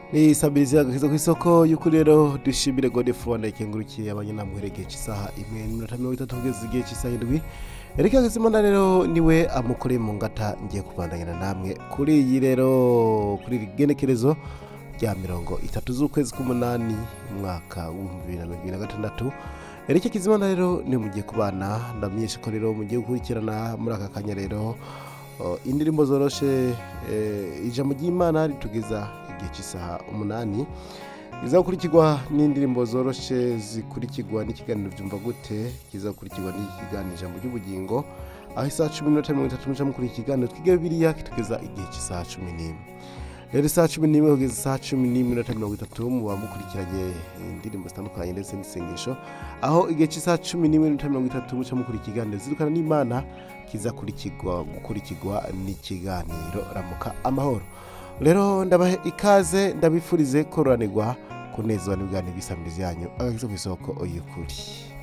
ni sabirizi yagakiza ku isoko y'ukuri rero dushimire gode fuwanda ikengurukiye abanyenamwereke cy'isaha imwe n'iminota mirongo itatu kugeza igihe cy'isaha indwi erika gizimana rero niwe amukoreye mu ngata ngiye kubandanyana namwe kuri iyi rero kuri iri genekerezo rya mirongo itatu z'ukwezi k'umunani umwaka w'ibihumbi bibiri na mirongo ibiri na gatandatu erike kizimana rero niwe mugiye kubana ndamenyesha ko rero mugiye gukurikirana muri aka kanya rero uh, indirimbo zoroshe eh, ijambo ry'imana ritugeza igihe cy'isaha umunani iza gukurikirwa n'indirimbo zoroshe zikurikirwa n'ikiganiro byumva gute kiza gukurikirwa n'ikiganiro ijambo ry'ubugingo aho isaha cumi n'inota mirongo itatu muca mukuri ikiganiro twiga bibiliya kitugeza igihe cy'isaha cumi n'imwe rero isaha cumi n'imwe kugeza isaha cumi n'imwe n'inota mirongo itatu muba mukurikiranye indirimbo zitandukanye ndetse n'isengesho aho igihe cy'isaha cumi n'imwe n'inota mirongo itatu muca mukuri ikiganiro zirukana n'imana kiza kurikirwa gukurikirwa n'ikiganiro ramuka amahoro rero ndabahe ikaze ndabifurize kororanirwa kunezwa n'ibiganiro by'isamirizi yanyu agakiza ku isoko y'ukuri